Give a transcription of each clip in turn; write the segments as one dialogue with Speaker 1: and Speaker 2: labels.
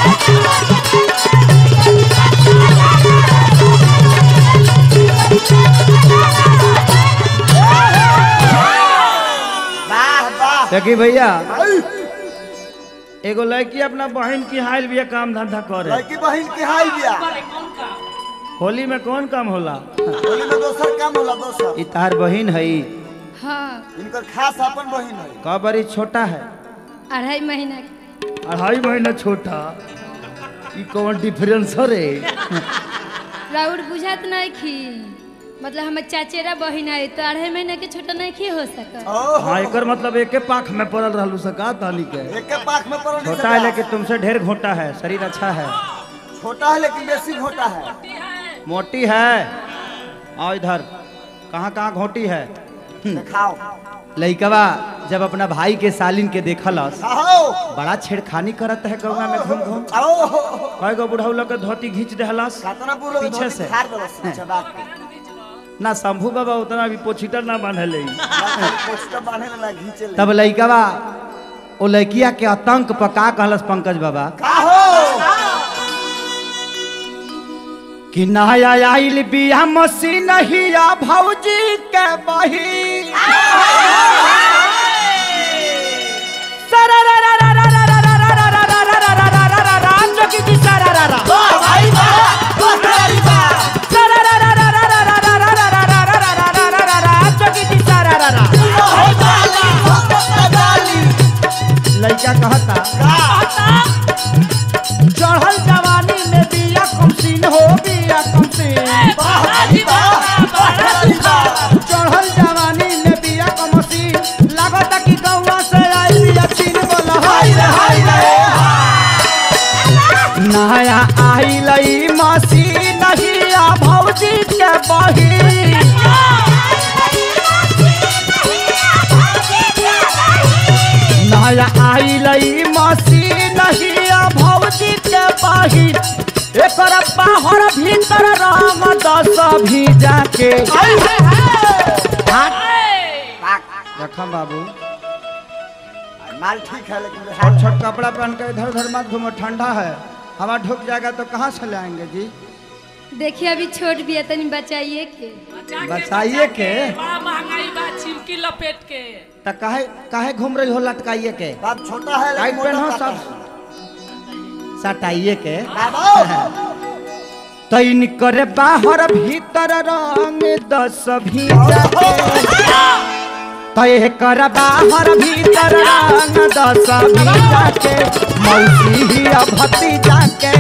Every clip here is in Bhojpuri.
Speaker 1: वाह वाह
Speaker 2: देखी भैया एगो लड़की अपना बहन की हाइल भी काम धंधा करे
Speaker 1: लड़की बहन की हाल बिया
Speaker 2: होली में कौन काम होला
Speaker 1: होली में दोसर काम होला दोसर
Speaker 2: ई तार बहन है
Speaker 3: हाँ
Speaker 1: इनकर खास अपन बहन है
Speaker 2: का बड़ी छोटा है
Speaker 3: अढ़ाई महीना के
Speaker 2: अढ़ाई महीना छोटा ई कौन डिफरेंस हो रे
Speaker 3: राउर बुझात नहीं खी मतलब हमार चाचेरा बहिन है तो अढ़ाई महीना के छोटा नहीं खी हो सकत
Speaker 1: ओहो
Speaker 2: हाँ एकर मतलब एके पाख में पड़ल रहलू सका ताली के
Speaker 1: एक के पाख में पड़ल
Speaker 2: छोटा है लेकिन तुमसे ढेर घोटा है शरीर अच्छा है
Speaker 1: छोटा है लेकिन बेसी घोटा है
Speaker 2: मोटी है आओ इधर कहाँ कहाँ घोटी है
Speaker 1: दिखाओ
Speaker 2: लइकवा जब अपना भाई के सालिन के देखलस
Speaker 1: आओ
Speaker 2: बड़ा छेड़खानी करत है गौवा में घूम घूम
Speaker 1: आओ
Speaker 2: कई गो बुढ़ौला के धोती घींच देहलस
Speaker 1: कातना पूरा
Speaker 2: पीछे से।
Speaker 1: खार दलस चबाक के
Speaker 2: ना शंभू बाबा उतना भी पोछीटर ना बांधले
Speaker 1: पोस्टर बांधे ला घींचे ले
Speaker 2: तब लइकवा ओ लड़किया के आतंक पर का कहलस पंकज बाबा
Speaker 1: का हो
Speaker 2: कि नया आइल बिया मसीन हिया भौजी के बही लड़का कहता चढ़ल जवानी में बिया कमसीन हो बिया कमसीन चढ़ल जवानी में बिया कमसीन लागता कि गौवा से आई बिया छीन बोला हाय रे हाय रे नया आई लई मसीन हिया भौजी के बही नया आई लई मसीन हिया भौजी के बही एकर बाहर भीतर रंग दस भीजा के रखम बाबू
Speaker 1: माल ठीक है लेकिन
Speaker 2: छोट छोट कपड़ा पहन के इधर उधर मत घूमो ठंडा है हवा ढुक जाएगा तो कहाँ से लाएंगे जी
Speaker 3: देखिए अभी छोट भी है तनी बचाइए के
Speaker 2: बचाइए के
Speaker 4: बड़ा महंगाई बा चिमकी लपेट के
Speaker 2: तो काहे काहे घूम रही हो लटकाइए के
Speaker 1: बाप छोटा है
Speaker 2: टाइट
Speaker 1: लेकिन
Speaker 2: पहनो
Speaker 1: मोटा
Speaker 2: सब सटाइए के
Speaker 1: बाबा
Speaker 2: तैन करे बाहर भीतर रंग दस भीजा के तय कर बाहर भीतर रंग दस भीजा के मौसी भतीजा के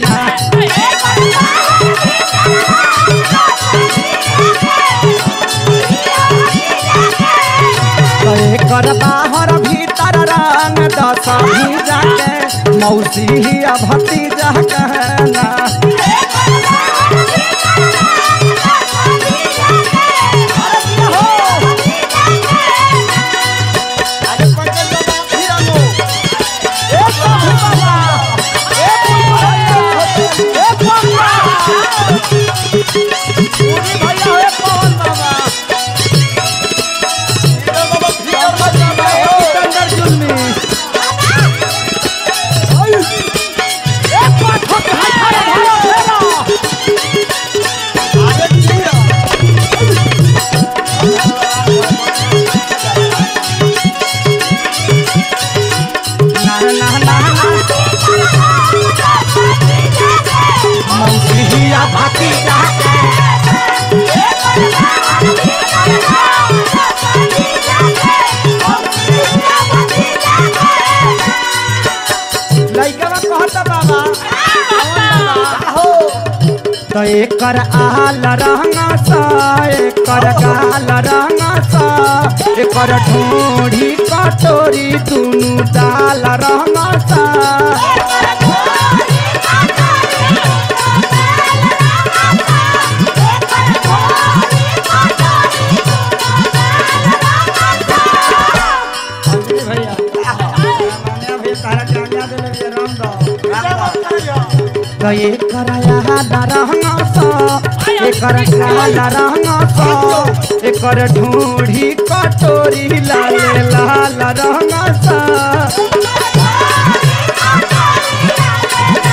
Speaker 2: तय कर बाहर भीतर रंग दस भीजा के मौसी भतीजा कहना
Speaker 1: आगे पंकज बाबा फिर आलो
Speaker 2: ए प्रभु बाबा ए प्रभु ए प्रभु पूरी भैया ए पवन बाबा
Speaker 1: हीरो बाबा फिर आलो
Speaker 2: बाबा ए सिकंदर जुल्मी ए पाठक हाय हाय हाय
Speaker 1: आगे फिर
Speaker 2: ना ना ना मौसिया भाती जाके लइका कहता बाबा
Speaker 1: हो
Speaker 2: तो एकर आल रंग सा एकर गाल रंग सा एकर ढोढ़ी कटोरी दुनु डाल रंग सा अंजलि भैया मान्या भैया तारा के आज्ञा देले भैया राम दो तो एकर आल रंग सा एकर गाल रंग सा एकर ढोढ़ी कटोरी लाल लाल रंग सा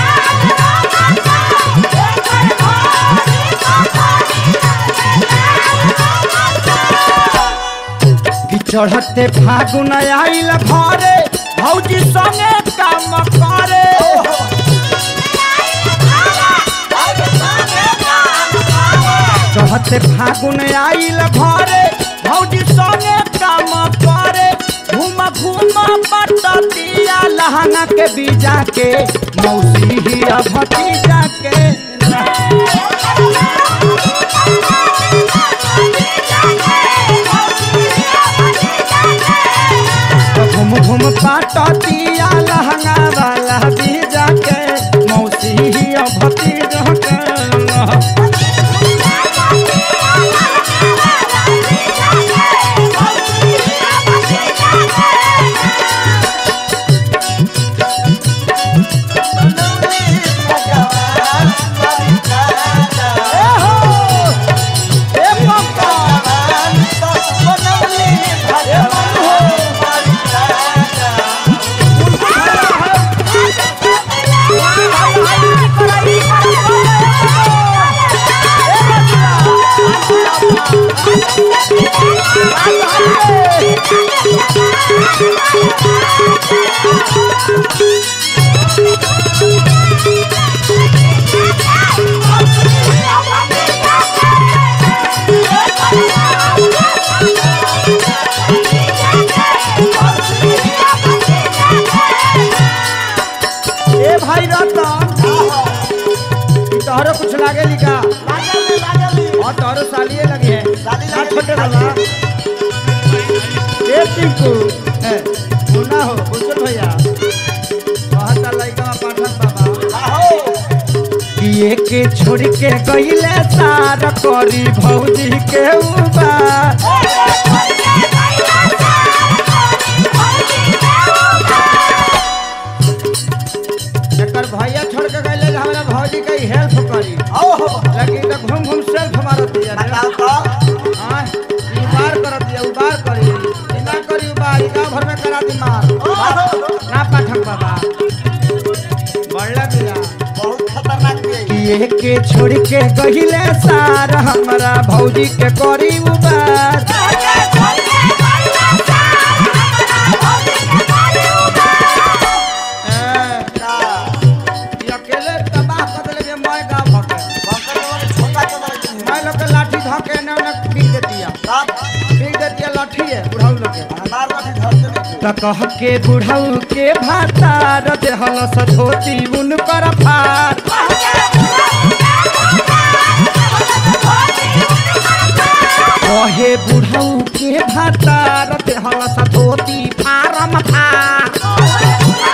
Speaker 2: चढ़ते फागुन आइल घरे भौजी संगे काम करे चढ़ते फागुन आइल घरे भौजी संगे काम करे घूम घूम पटतिया लहंगा के बीजा के मौसी ही भतीजा के घूम घूम पटतिया लहंगा वाला बीजा के मौसी ही भतीजा के ए भाई रतन तोहरो कुछ लागे लिखा और तोहरो सालिए लगे है
Speaker 1: साली
Speaker 2: ना
Speaker 1: लगे
Speaker 2: छोटे
Speaker 1: लिखा।
Speaker 2: वाला ए टिंकू ए मुन्ना हो बुजुर्ग भैया कहता लइका पाठक बाबा कि के छोड़ के गईले सार करी भौजी के उबा एकर भैया छोड़ के गईले जे हमरा भौजी के हेल्प करी लेकिन तो घूम घूम सेल्फ मारत दिया रे हाँ, ई उबार करत दिया उबार करी ई ना करी उबार ई गाँव भर में करा दी मार ना पाठक बाबा बढ़ला दिया किए के छोड़ के गहिले सार हमरा भौजी के करी उबार ए, ई अकेले तबाह कर देले जे मैं गाँव भके मैं लोग के लाठी धके ने ने पीट देतिया पीट देतिया लाठी है बुढ़ाऊ लोग के त कह के बुढ़ऊ के भातार देहल सधोती उन पर फार कहे बुढ़ऊ के भातार देहल सधोती फारम फार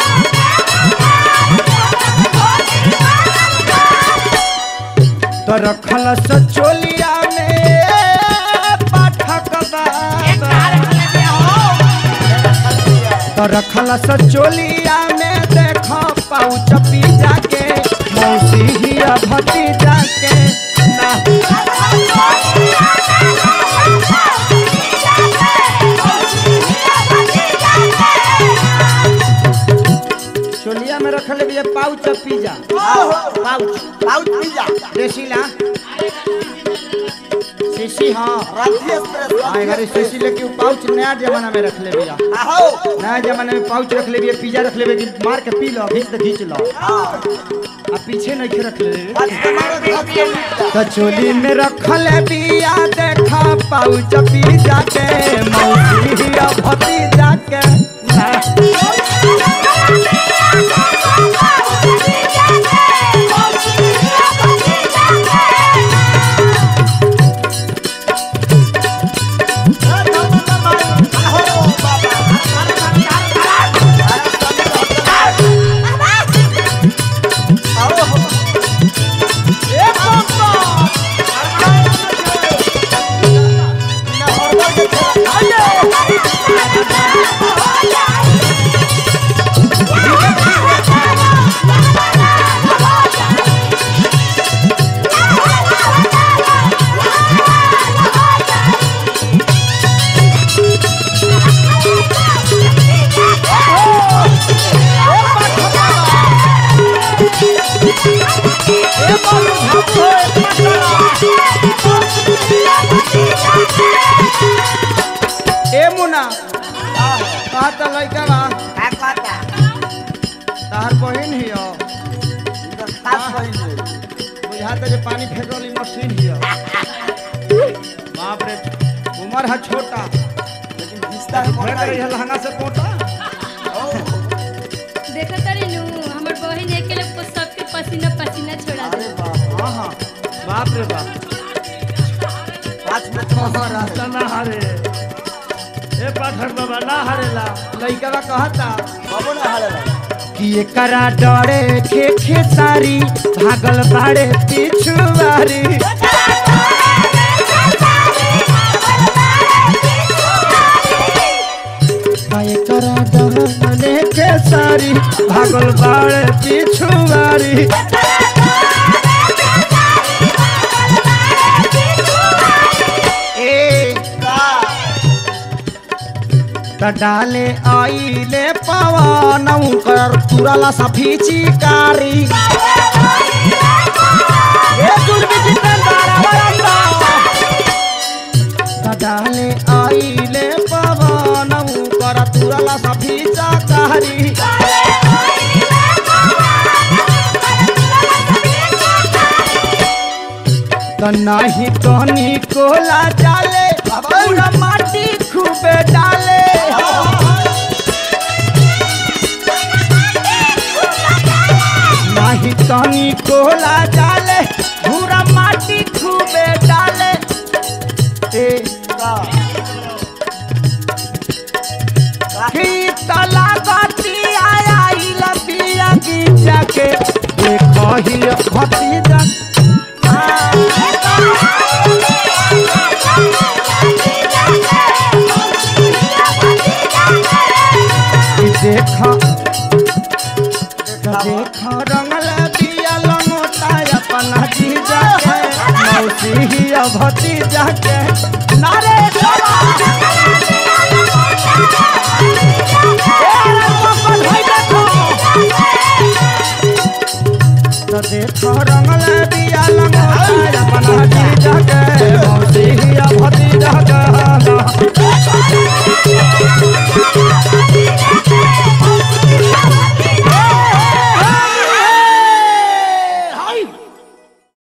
Speaker 2: तो रखल सचोलिया में पाठक बाबा तो रखल सचोलिया में देख पाउच पीजा के मौसी ही भतीजा के ना चोलिया में रखल भी पाउच पिज्जा पाउच देसीला शीशी हाँ हाँ एगारे शीशी लेके उ पाउच नया जमाना में रख ले भैया नया जमाने में पाउच रख ले भैया पिज्जा रख ले भैया मार के पी लो घींच तो घींच लो आ पीछे नहीं रख ले तो चोली में रखल बिया देखा पाउच पिज्जा के मौसी हिया भतीजा के ना। ए मुना कहता लइका बा
Speaker 1: का कहता
Speaker 2: तहर बहिन हियो
Speaker 1: इधर खास बहिन है
Speaker 2: बुझाता जे पानी फेंकली मशीन हियो बाप रे उम्र है छोटा
Speaker 1: लेकिन रिश्ता है
Speaker 2: फेंक
Speaker 1: मोटा
Speaker 2: रही है लहंगा से पोटा
Speaker 3: देखो तारी नु हमर बहिन अकेले को सबके पसीना पसीना छोड़ा
Speaker 1: अरे
Speaker 3: दे
Speaker 1: बाप
Speaker 2: हाँ हाँ बाप रे बाप
Speaker 1: पाँच मिनट
Speaker 2: हाँ रास्ता ना हारे ए पाठक बाबा ना हारेला लइका बा कहता
Speaker 1: बाबू ना हारेला
Speaker 2: कि एकरा डरे खे खेसारी भागल बाड़े पिछुआरी आ एकरा डरे खेसारी भागल बाड़े पिछुआरी ए
Speaker 1: का
Speaker 2: त डाले आइले पवन कर तुरला सफी चिकारी ए दुर्बी जितेंद्र बरंदा त डाले आइले पवन कर तुरला सफी चिकारी त नाही तनी कोला डाले पूरा माटी खूबे डाले नाही तनी कोला डाले पूरा माटी खूबे डाले ए
Speaker 1: का
Speaker 2: की तला गटी आया इला पिया की जाके देखो ही भतीजा कि देखो देखो रंगल दिया लंगोटा अपना जीजा के मौसी ही भतीजा के नारे सवा तो देखो रंगल दिया लंगोटा अपना